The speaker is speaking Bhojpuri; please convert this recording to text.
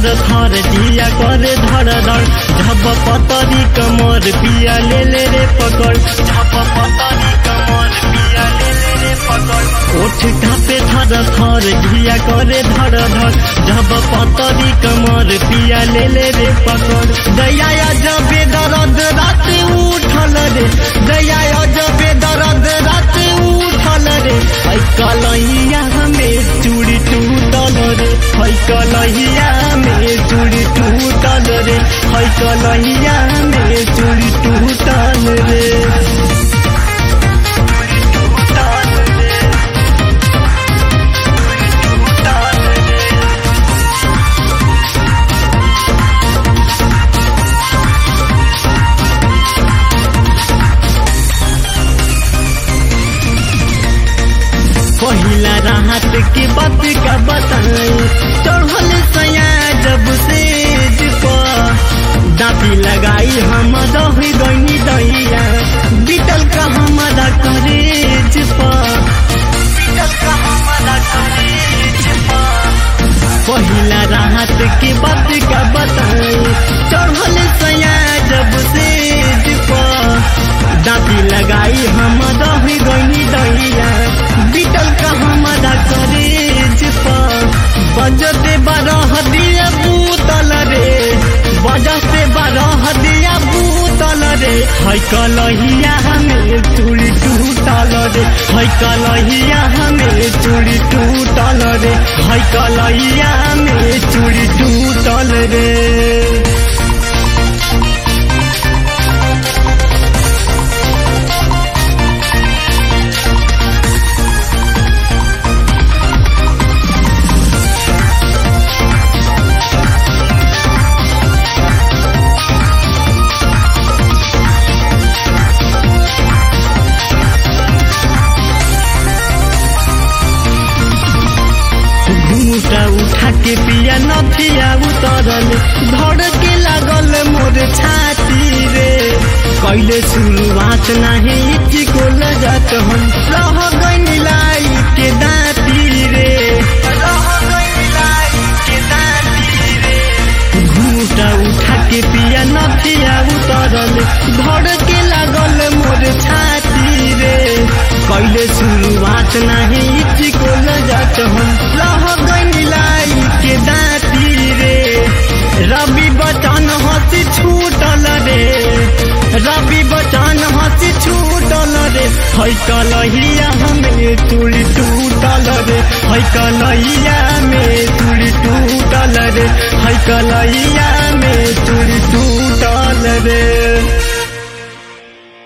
थर थर जिया करे धड़ धड़ झप पतरी कमर पिया ले ले रे पकड़ झप पतरी कमर पिया ले ले रे पकड़ ओठ ढापे थर थर जिया करे धड़ धड़ झप पतरी कमर पिया ले ले रे पकड़ दया जबे दर्द रात उठल रे दया जबे दर्द रात उठल रे ऐ कलैया हमें चूड़ी टूटल रे है कलैया में चूड़ी टूटल रे है कलैया में चूड़ी टूटल रे पहिला राहत के बात का बताई चढ़ल सया जब से दाती लगाई हम दही गई दैया बीतल का हमारा करेज बीतल का हमारा करेज पहिला राहत के बात का बताई चढ़ल सया जब से दाती लगाई हम दही गई दैया बीतल का हमारा करेज बजते बारह दिया बूतल रे बजते बारह दिया बूतल रे है कलहिया हमें चूड़ी टूटल रे है कलहिया हमें चूड़ी टूटल रे है कलहिया हमें चूड़ी टूटल रे घूटा उठा के पिया नथिया उतरल धड़ के लागल मोर छाती रे कैले शुरुआत नाही इति को लजत हम रह गई लाई के दाती रे रह गई लाई के दाती रे घूटा उठा के पिया नथिया उतरल धड़ के लागल मोर छाती रे कैले शुरुआत नाही इति को लजत हम रह गई लाई के दाती रे रवि बचन हंसी छूटल रे रवि बचन हंसी छूटल रे है कलहिया हमें चूड़ी टूटल रे है कलहिया में चूड़ी टूटल रे है कलहिया में चूड़ी टूटल रे